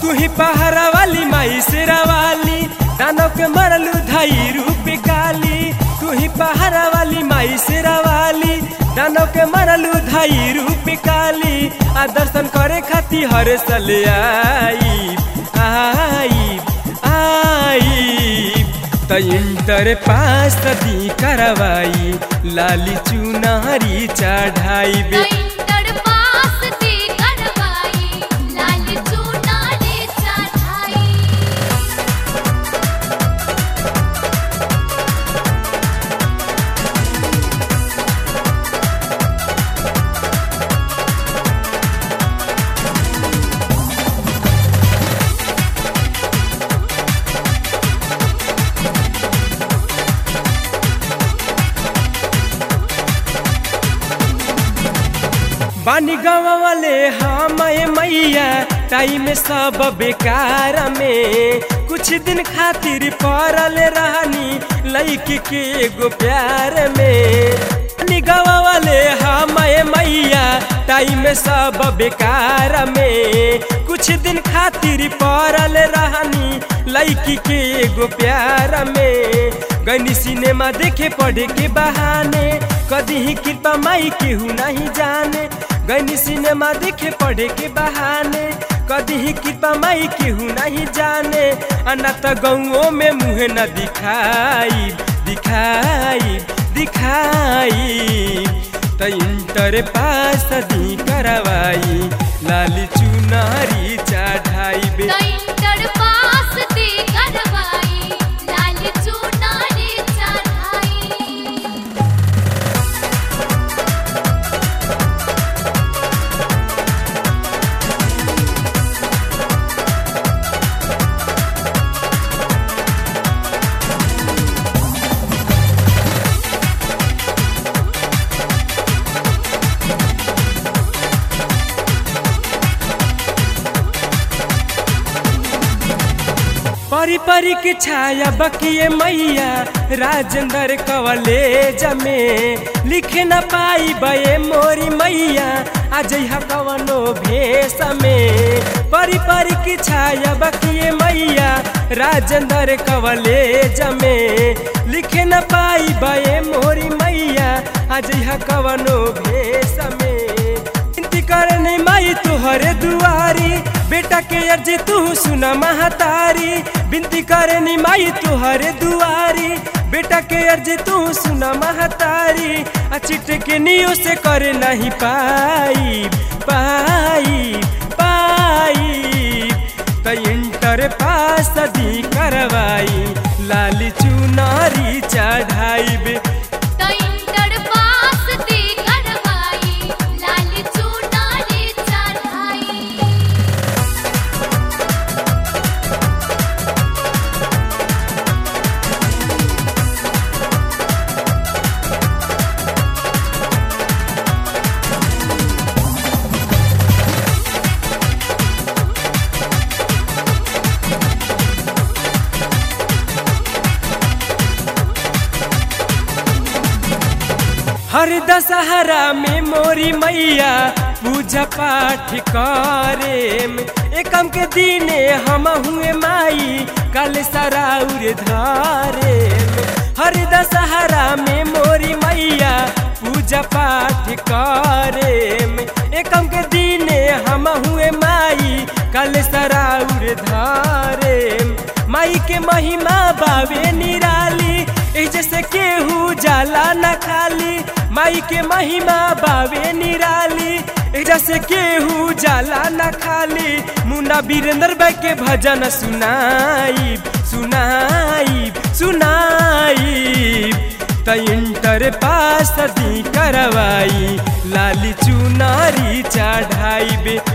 तू ही पहाड़ा वाली माई शेरा वाली दानव के मरलू धाई रूप काली तू ही पहाड़ा वाली माई शेरा वाली दानव के मरलू धाई रूप काली आ दर्शन करे खाती हर साल आई आई आई त इंटर पास दी करवाई लाली चुनारी चढ़ाई बे इंटर पास दी करवाई लाल चुनारी चढ़ाई बानी गाँव वाले हम मैया टाइम सब बेकार में कुछ दिन खातिर पड़ल रहनी लैकी के एगो प्यार में बानी गाँव वाले हम मैया टाइम सब बेकार में कुछ दिन खातिर पड़ल रहनी लैकी के एगो प्यार में गनी सिनेमा देखे पढ़े के बहाने कदी ही कृपा माई केहू नहीं जाने गनी सिनेमा देखे पढ़े के बहाने कदी ही कृपा माई केहू नहीं जाने अना त गौओं में मुँह न दिखाई दिखाई दिखाई त इंटर पास दी करवाई लाली चुनारी चढ़ाई बे इंटर पास दी करवाई लाल चुनारी चढ़ाई परी परी के छाया बकिए मैया राजेंद्र कवलेज में लिखे न पाई बये मोरी मैया आज कवनो भेष में परी परी की छाया बकिए मैया राजेंद्र कवलेज में लिखे न पाई बये मोरी मैया आज कवनो भेष में विनती करने माई तुहरे दुआरी बेटा के अर्जी तू सुना महतारी विनती करनी माई तुहरे दुआरी बेटा के अर्जी तू सुना महतारी आ चिट के नियो से करे नहीं पाई पाई पाई त इंटर पास दी करवाई लाली चुनारी चढ़ाई बे इंटर पास दी करवाई लाल चुनारी चढ़ाई हर दशहरा में मोरी मैया पूजा पाठ करे एकम के दिने हम हुए माई कल सराउर धारे हर दशहरा में मोरी मैया पूजा पाठ करे एकम के दिने हम हुए माई कल सराउर धारे माई के महिमा बावे निराली ए जैसे केहू जाला न खाली माई के महिमा बावे निराली ए जैसे केहू जाला न खाली मुन्ना वीरेंद्र बाई के भजन सुनाई सुनाई सुनाई त इंटर पास दी करवाई लाली चुनारी चढ़ाई बे